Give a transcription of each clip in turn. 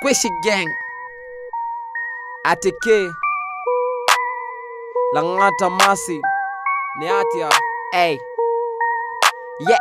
Squishy Gang ATK Langata Masi ni atia Hey Yeah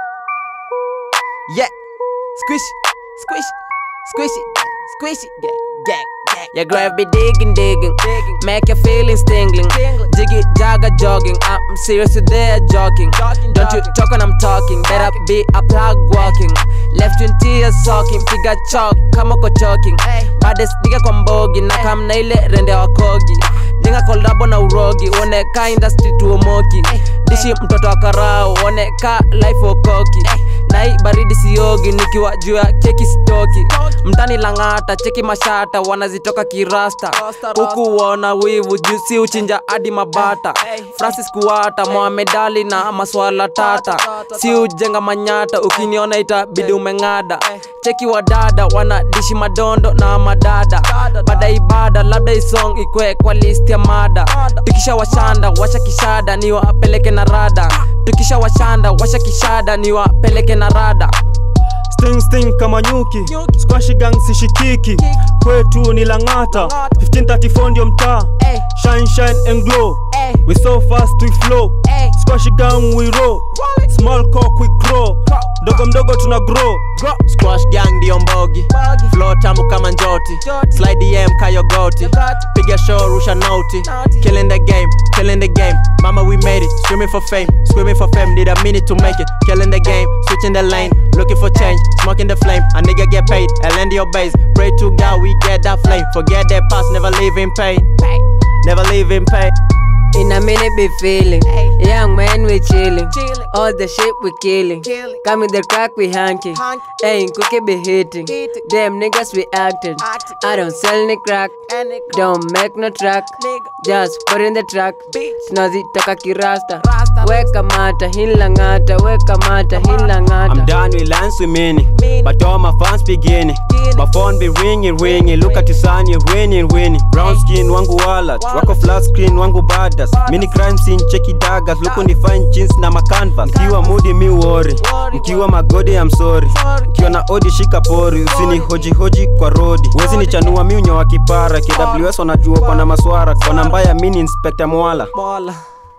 Yeah Squish Squish Squishy Squishy Gang Gang Gang Your grave be digging digging Make your feelings tingling Jiggy jagger jogging I'm serious today jogging Don't you talk when I'm talking Better be a plug walking Left you in tears soaking Piga chalk kama uko choking Baddest nigga kwa mbogi Na kam na ile rende wa kogi Dinga kolabo na urogi Uone ka industry tuomoki Dishi mtoto wa karao Uone ka life okoki Na hii baridi siogi Nikiwa juu ya keki stoki Mtani langata cheki mashata Wanazitoka kirasta Huku wana wivu juu si uchinja hadi mabata Francis Kuwata Mohamed Ali na maswala tata Si ujenga manyata Ukiniona itabidi umeng'ada Cheki wadada wanadishi madondo na madada Baada ibada labda isong ikwe kwa list ya mada Tukisha washanda washa kishada ni wapeleke na rada Tukisha washanda washa kishada ni wapeleke na rada Sting sting kama nyuki Squash gang sishikiki Kwetu ni Lang'ata 1534 ndio mtaa Ey. Shine shine and glow Ey. We so fast we flow Ey. Squash gang we roll Small cock we grow Dogo mdogo tuna grow Squash gang ndio mbogi Flow tamu kama njoti Njoti. Slide DM kayogoti Yogoti. Piga show rusha nauti Naughty. Killing the game, killing the game Mama we made it, screaming for fame Screaming for fame, need a minute to make it Killing the game, switching the lane Looking for change, smoking the flame A nigga get paid, and lend your base Pray to God we get that flame Forget that past, never live in pain Never live in pain In a minute be feeling Young man we chilling Chilling. All the shit we killing Killing. Come with the crack we hanky Hanky. Ain't cookie be hitting Hitting. Damn niggas we acting Acting. I don't sell ni crack Any Don't make no track Nigga. Just put in the track Bitch. Tunazitaka kirasta Rasta. Weka mata hila ngata Weka mata hila I'm ngata done with lines with meaning Meaning. But all my fans beginning Beginning. My phone be ringing ringing Look at you son you winning winning Brown skin wangu wallet Wallet. Wako flat screen wangu badas Mini crime scene cheki daggers Look on the fine jeans na macanvas Mkiwa moody mi worry Worry, Mkiwa magodi I'm sorry Sorry. Mkiwa na odi shika pori Usini hoji hoji kwa rodi Wezi ni chanua mi unyo wa kipara KWS wanajua kwa na maswara Kwa namba ya mini inspector mwala Mola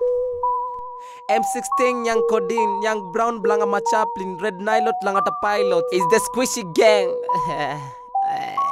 M16 Young Codin Young Brown Blanga Chaplin Red Nilot Langata Pilot is the Squishy Gang